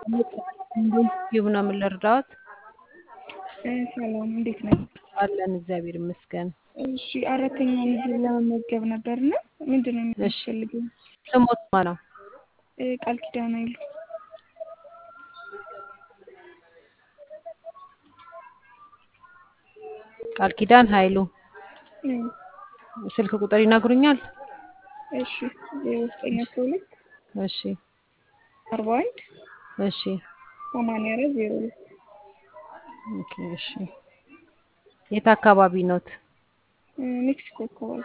ዩብ ነው የምንረዳዎት? ሰላም እንዴት ነው? አለን እግዚአብሔር ይመስገን። እሺ አራተኛውን ዙር ለመመዝገብ ነበርና ምንድን ነው የሚያስፈልገው? ስሞት ማ ነው? ቃል ኪዳን አይሉ ቃል ኪዳን ኃይሉ እም፣ ስልክ ቁጥር ይነግሩኛል? እሺ ዜሮ ዘጠኝ አስራ ሁለት እሺ አርባ አንድ እሺ ሰማንያ አራት ዜሮ ሁለት ኦኬ እሺ። የት አካባቢ ኖት? ሜክሲኮ አካባቢ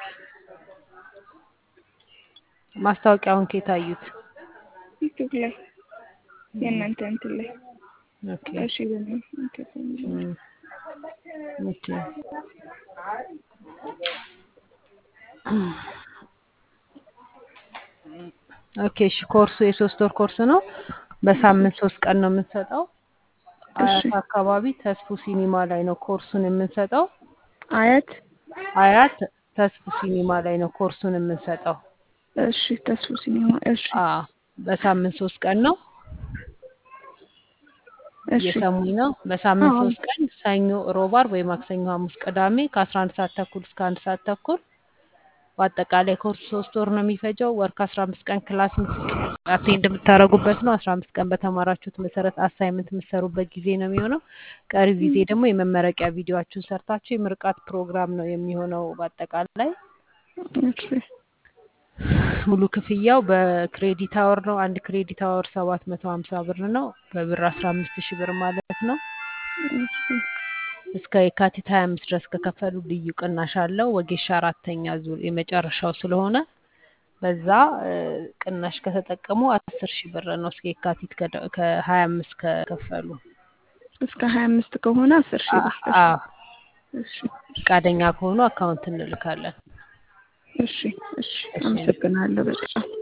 ማስታወቂያውን ከየት አዩት? ዩቱብ ላይ የእናንተ እንትን ላይ ኦኬ እሺ በምን እንትን እም፣ ኦኬ ኦኬ እሺ። ኮርሱ የሶስት ወር ኮርስ ነው። በሳምንት ሶስት ቀን ነው የምንሰጠው። አያት አካባቢ ተስፉ ሲኒማ ላይ ነው ኮርሱን የምንሰጠው። አያት አያት ተስፉ ሲኒማ ላይ ነው ኮርሱን የምንሰጠው። እሺ ተስፉ ሲኒማ እሺ አዎ በሳምንት ሶስት ቀን ነው። እሺ እየሰሙኝ ነው። በሳምንት አዎ። ሶስት ቀን ሰኞ፣ ሮብ፣ ዓርብ ወይ ማክሰኞ፣ ሐሙስ፣ ቅዳሜ ከአስራ አንድ ሰዓት ተኩል እስከ አንድ ሰዓት ተኩል በአጠቃላይ ኮርስ ሶስት ወር ነው የሚፈጀው። ወር ከአስራ አምስት ቀን ክላስ አቴንድ የምታደርጉበት ነው። አስራ አምስት ቀን በተማራችሁት መሰረት አሳይመንት የምትሰሩበት ጊዜ ነው የሚሆነው። ቀሪ ጊዜ ደግሞ የመመረቂያ ቪዲዮችሁን ሰርታችሁ የምርቃት ፕሮግራም ነው የሚሆነው። በአጠቃላይ እሺ ሙሉ ክፍያው በክሬዲት አወር ነው። አንድ ክሬዲት አወር ሰባት መቶ ሀምሳ ብር ነው። በብር አስራ አምስት ሺህ ብር ማለት ነው። እሺ እስከ የካቲት ሀያ አምስት ድረስ ከከፈሉ ልዩ ቅናሽ አለው። ወጌሻ አራተኛ ዙር የመጨረሻው ስለሆነ በዛ እ፣ ቅናሽ ከተጠቀሙ አስር ሺህ ብር ነው። እስከ የካቲት ከሀያ አምስት ከከፈሉ እስከ ሀያ አምስት ከሆነ አስር ሺህ ብር አ- አዎ እሺ ፈቃደኛ ከሆኑ አካውንት እንልካለን። እሺ እሺ አመሰግናለሁ በጣም